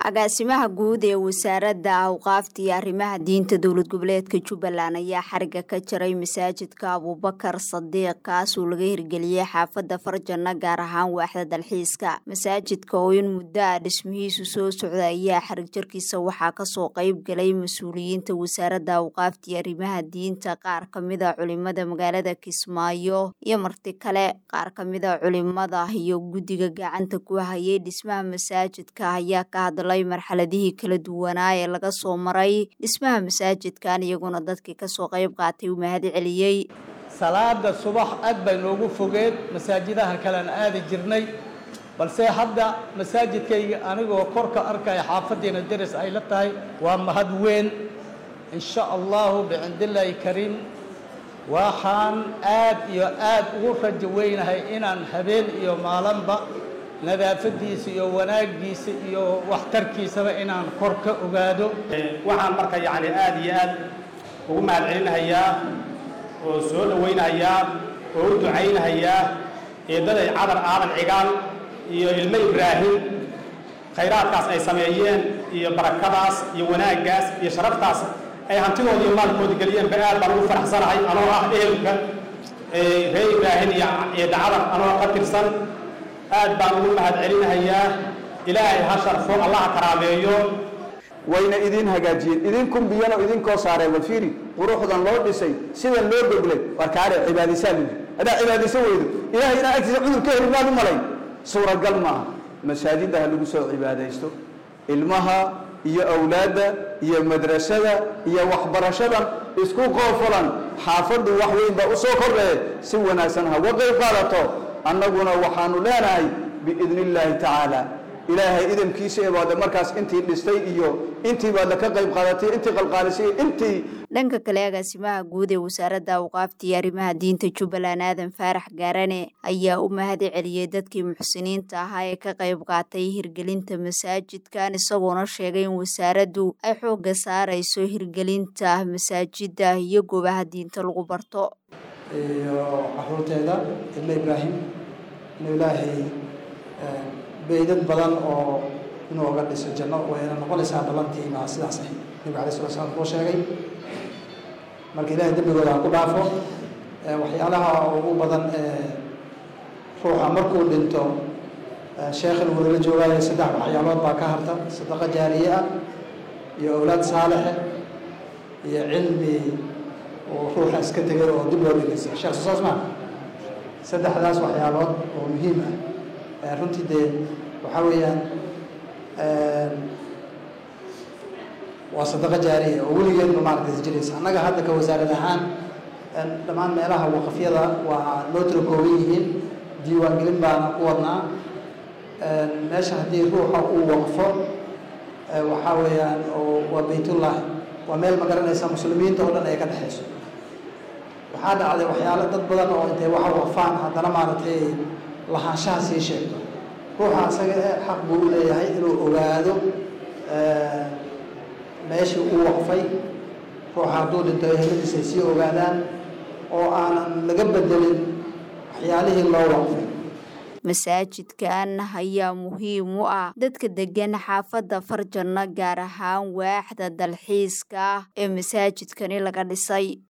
agaasimaha guud ee wasaaradda awqaafta iyo arrimaha diinta dowlad goboleedka jubbaland ayaa xariga ka jaray masaajidka abuubakar sadiiq kaasoo laga hirgeliyey xaafadda farjanna gaar ahaan waaxda dalxiiska masaajidka oo in muddo ah dhismihiisu soo socda ayaa xarig jarkiisa waxaa kasoo qeyb galay mas-uuliyiinta wasaaradda awqaafta iyo arrimaha diinta qaar kamida culimada magaalada kismaayo iyo marti kale qaar kamida culimada iyo guddiga gacanta ku hayay dhismaha masaajidka ayaa ka hadlay marxaladihii kala duwanaa ee laga soo maray dhismaha masaajidkan iyaguna dadkii kasoo qayb qaatay u mahad celiyey salaada subax aad bay noogu fogeed masaajidaha kalean aadi jirnay balse hadda masaajidkayga anigoo korka arkaya xaafaddiina deris ay la tahay waa mahad weyn insha allahu bicindillaahi kariim waxaan aad iyo aad ugu rajo weynahay inaan habeen iyo maalinba nadaafadiisa iyo wanaaggiisa iyo waxtarkiisaba inaan kor ka ogaado waxaan marka yacni aad iyo aad ugu mahad celinahayaa oo soo dhowaynahayaa oo u ducaynahayaa eeddaday cadar aadan cigaal iyo ilmo ibraahim khayraadkaas ay sameeyeen iyo barakadaas iyo wanaaggaas iyo sharaftaas ay hantidooda iyo maalkooda geliyeenba aad baan ugu faraxsanahay anoo ah ehelka reer ibraahim iyo eedda cadar anoo ka tirsan aad baan ugu mahad celinahayaa ilaahay ha sharfo allaha karaameeyo wayna idin hagaajiyeen idin biyano idinkoo saareen walfiiri quruxdan loo dhisay sidan loo goglay war kaare cibaadaysaa lidi haddaa cibaadayso weydo ilahay inaa agtiisa cudur ka heli maad u malay suuragal maaha masaajidda ha lagu soo cibaadaysto ilmaha iyo awlaadda iyo madrasada iyo waxbarashadan isku qoofulan xaafaddu wax weyn baa u soo kordhee si wanaagsan ha uga qayb qaadato annaguna waxaanu leenahay biidni illaahi tacaala ilaahay idamkiisa ebaada markaas intii dhistay iyo intii baadla ka qayb qaadatay intii qalqaalisay intii dhanka kale agaasimaha guud ee wasaaradda awqaafta iyo arrimaha diinta jubbaland aadan faarax gaarane ayaa u mahad celiyey dadkii muxsiniinta ahaa ee ka qayb qaatay hirgelinta masaajidkan isagoona sheegay in wasaaraddu ay xoogga saarayso hirgelinta masaajidda iyo goobaha diinta lagu barto iyo caruurteeda ilmo ibraahim inuu ilaahay beydad badan oo inuu oga dhiso janno wayna noqonaysaa ballantii maa sidaas ahayd nebiga alay sala slam uu sheegay marka ilahay dembigooda ha ku dhaafo waxyaalaha ugu badan ee ruuxa markuu dhinto sheekhan wadala joogaayo saddex waxyaalood baa ka harta sadaqo jaariye ah iyo awlaad saalixe iyo cilmi oo ruuxa iska tegay oo dib loo dhegeysa sheekh sosaas maa saddexdaas waxyaalood oo muhiim ah runtii dee waxaa weeyaan waa sadaqo jaariya oo weligeedba maaragtay jiraysa annaga hadda ka wasaarad ahaan dhammaan meelaha waqafyada waa noo tira kooban yihiin diiwaangelin baana ku wadnaa meesha haddii ruuxa uu waqfo waxaa weeyaan waa baytullahi waa meel ma garanaysa muslimiinta oo dhan ay ka dhexayso waxaa dhacday waxyaalo dad badan oo intay waxa waqfaan haddana maaragtay lahaanshaha sii sheegto ruuxa isaga e xaq buu u leeyahay inuu ogaado meeshii uu waqfay ruuxa hadduu dhinto eheladiis ay sii ogaadaan oo aanan laga bedelin waxyaalihii loo waqfay masaajidkan ayaa muhiim u ah dadka degan xaafadda farjanno gaar ahaan waaxda dalxiiska ee masaajidkani laga dhisay